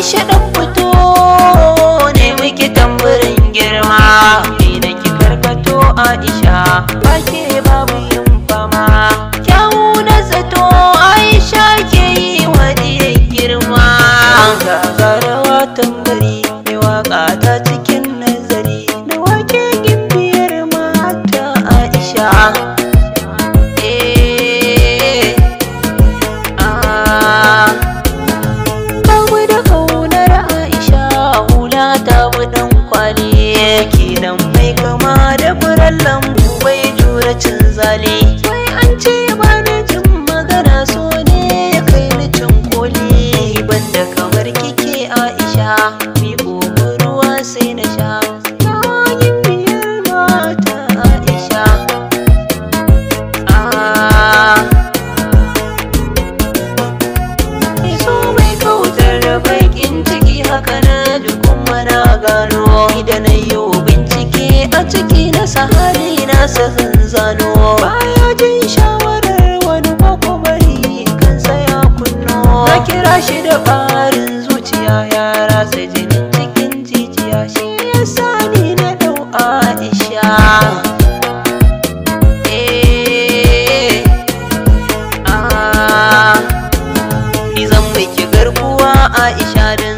Aisha dan fito ne miki tamburin girma ni da ki karkato Aisha ba ke babu yin fama kyawu na zato Aisha ke yi wa diyar girma gagarawa tambari mai waka ta cikin nazari da wake gimbiyar mata Aisha eh ah Babu da kaunar Aisha hula ta budan kwali kenan mai kama da furen lambu bai jura cin zali wai an ce ba na jin magana so ne ya kai ni cin koli banda kamar kike Aisha mi ruwa sai na sha yayin biyar mata Aisha ah so mai kautar da bakin ciki haka na dukkan mana gano idan na yi bincike a ciki na sahali na sahin zano baya jin shawarar wani makwabari kan saya kunno na kira shi da barin zuciya ya rasa jinin cikin jijiya shi ya sani na dau aisha eh ah Ni zan miki garkuwa Aisha da